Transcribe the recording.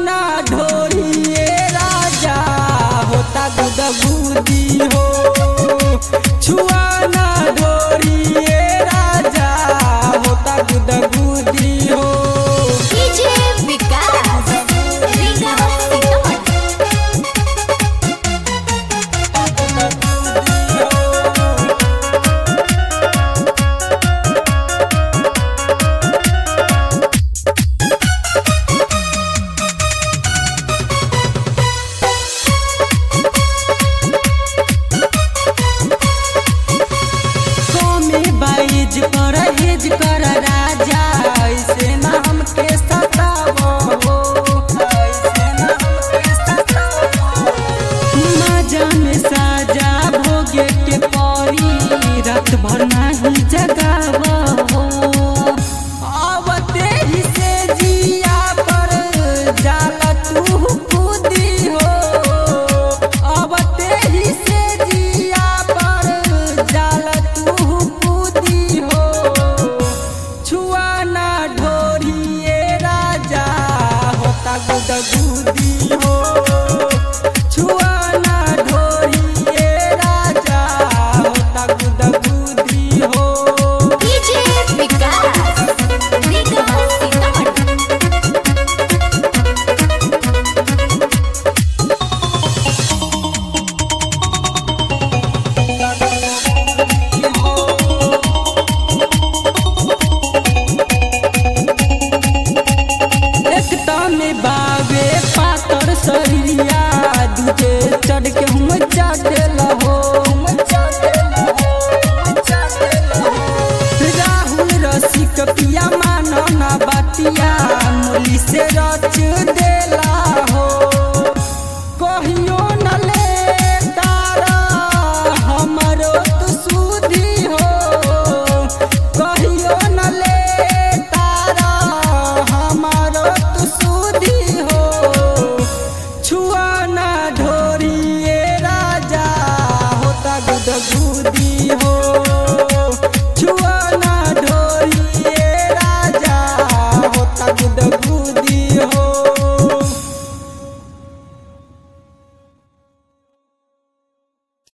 छुआना ढोरिए राजा होता गुदगुदी हो छुआना ढोरिए राजा होता गुदगुदी हो डीजे विकास रीगा सीतामढ़ी कमे बाइज कर हेज कर राजा ऐसे नाम के सतावो ऐसे नाम के सतावो मजा में साजा भोगे के परी रात भर नहीं जगावो आवते ही से जिया पर जाला तू कूदी हो आवते ही से जिया पर जाला तू कूदी हो छुआना ढोरिए राजा होता गुदगुदी हो छुआना ढोरिए राजा होता गुदगुदी हो डीजे विकास रीगा सीतामढ़ी एकता में बावे पातर शरीरिया दूजे चढ़ के हम चाटे लहो राहुल रसिक पिया मानो ना बतिया मुली से रच देला